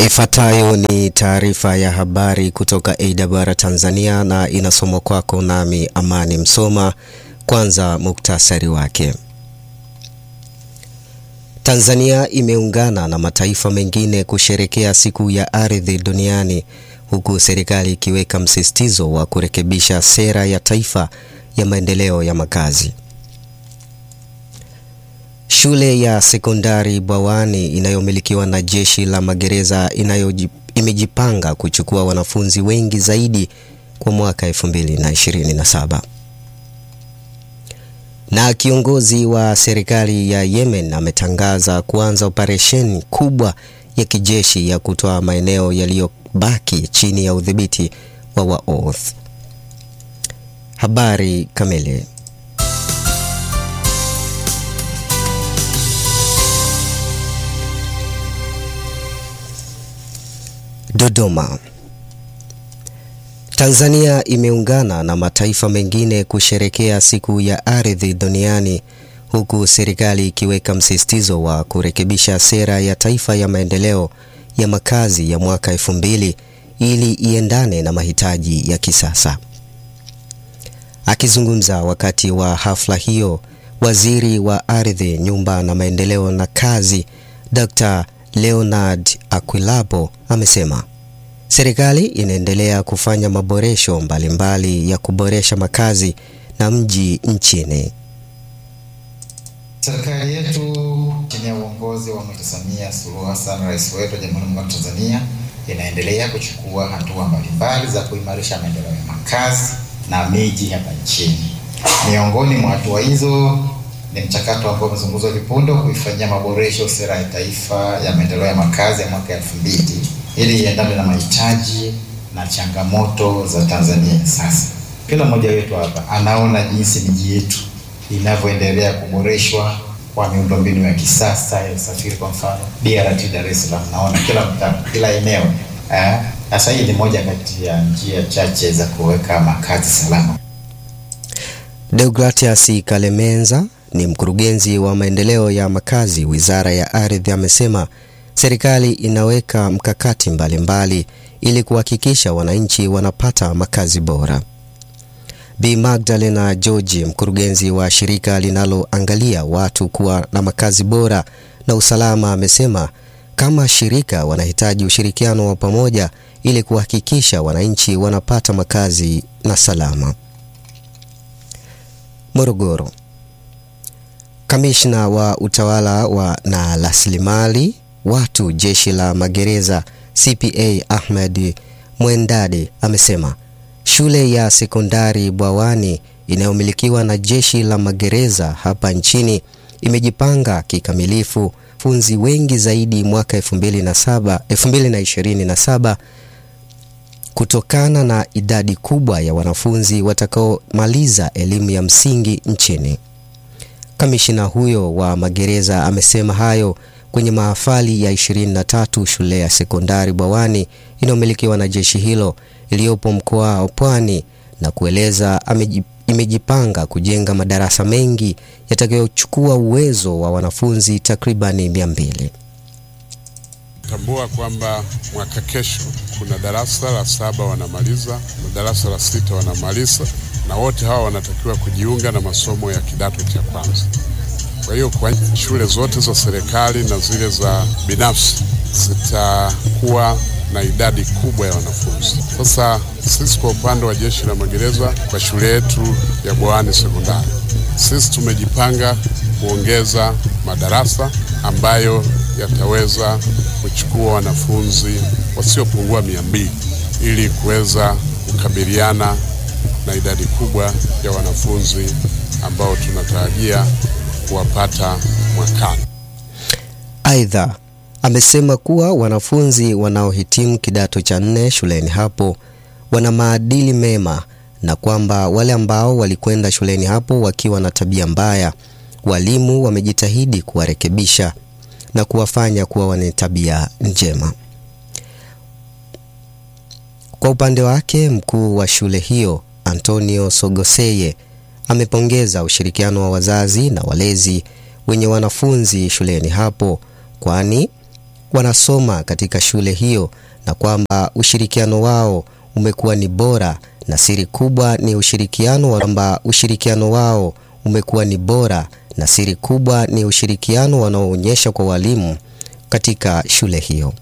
Ifuatayo ni taarifa ya habari kutoka AWR Tanzania na inasomwa kwako nami Amani Msoma. Kwanza muktasari wake. Tanzania imeungana na mataifa mengine kusherekea siku ya ardhi duniani huku serikali ikiweka msisitizo wa kurekebisha sera ya taifa ya maendeleo ya makazi. Shule ya sekondari Bwawani inayomilikiwa na jeshi la magereza inayoji, imejipanga kuchukua wanafunzi wengi zaidi kwa mwaka 2027. Na kiongozi wa serikali ya Yemen ametangaza kuanza operesheni kubwa ya kijeshi ya kutoa maeneo yaliyobaki chini ya udhibiti wa Waoth. Habari kamili. Dodoma. Tanzania imeungana na mataifa mengine kusherekea siku ya ardhi duniani huku serikali ikiweka msisitizo wa kurekebisha sera ya taifa ya maendeleo ya makazi ya mwaka elfu mbili ili iendane na mahitaji ya kisasa. Akizungumza wakati wa hafla hiyo, Waziri wa Ardhi, Nyumba na Maendeleo na Kazi, Dr. Leonard Akwilapo amesema serikali inaendelea kufanya maboresho mbalimbali mbali ya kuboresha makazi na mji nchini. Serikali yetu chini ya uongozi wa Mheshimiwa Samia Suluhu Hassan, rais wetu wa Jamhuri ya Muungano wa Tanzania, inaendelea kuchukua hatua mbalimbali za kuimarisha maendeleo ya makazi na miji hapa nchini. Miongoni mwa hatua hizo ni mchakato ambao umezungumzwa vipunde kuifanyia maboresho sera ya taifa ya maendeleo ya makazi ya mwaka elfu mbili ili iendane na mahitaji na changamoto za Tanzania sasa. Kila mmoja wetu hapa anaona jinsi miji yetu inavyoendelea kuboreshwa kwa miundombinu ya kisasa ya usafiri. Kwa mfano BRT Dar es Salaam, naona kila mtaa, kila eneo. Sasa hii ni moja kati ya njia chache za kuweka makazi salama. Deogratias Kalemenza ni mkurugenzi wa maendeleo ya makazi Wizara ya Ardhi amesema serikali inaweka mkakati mbalimbali mbali ili kuhakikisha wananchi wanapata makazi bora. Bi Magdalena George, mkurugenzi wa shirika linaloangalia watu kuwa na makazi bora na usalama, amesema kama shirika wanahitaji ushirikiano wa pamoja ili kuhakikisha wananchi wanapata makazi na salama. Morogoro. Kamishna wa utawala wa na rasilimali watu jeshi la magereza CPA Ahmed Mwendade amesema shule ya sekondari Bwawani inayomilikiwa na jeshi la magereza hapa nchini imejipanga kikamilifu funzi wengi zaidi mwaka 2007 2027 kutokana na idadi kubwa ya wanafunzi watakaomaliza elimu ya msingi nchini. Kamishina huyo wa magereza amesema hayo kwenye mahafali ya 23 shule ya sekondari Bwawani inayomilikiwa na jeshi hilo iliyopo mkoa wa Pwani na kueleza imejipanga kujenga madarasa mengi yatakayochukua uwezo wa wanafunzi takribani 200. Tambua kwamba mwaka kesho kuna darasa la saba wanamaliza na darasa la sita wanamaliza, na wote hawa wanatakiwa kujiunga na masomo ya kidato cha kwanza. Kwa hiyo kwa shule zote za serikali na zile za binafsi zitakuwa na idadi kubwa ya wanafunzi. Sasa sisi kwa upande wa jeshi la magereza kwa shule yetu ya Bwawani sekondari, sisi tumejipanga kuongeza madarasa ambayo yataweza kuchukua wanafunzi wasiopungua mia mbili ili kuweza kukabiliana na idadi kubwa ya wanafunzi ambao tunatarajia kuwapata mwakani. Aidha, amesema kuwa wanafunzi wanaohitimu kidato cha nne shuleni hapo wana maadili mema na kwamba wale ambao walikwenda shuleni hapo wakiwa na tabia mbaya, walimu wamejitahidi kuwarekebisha na kuwafanya kuwa wenye tabia njema. Kwa upande wake, mkuu wa shule hiyo Antonio Sogoseye amepongeza ushirikiano wa wazazi na walezi wenye wanafunzi shuleni hapo kwani wanasoma katika shule hiyo na kwamba ushirikiano wao umekuwa ni bora na siri kubwa ni ushirikiano kwamba ushirikiano wao umekuwa ni bora na siri kubwa ni ushirikiano wanaoonyesha kwa walimu katika shule hiyo.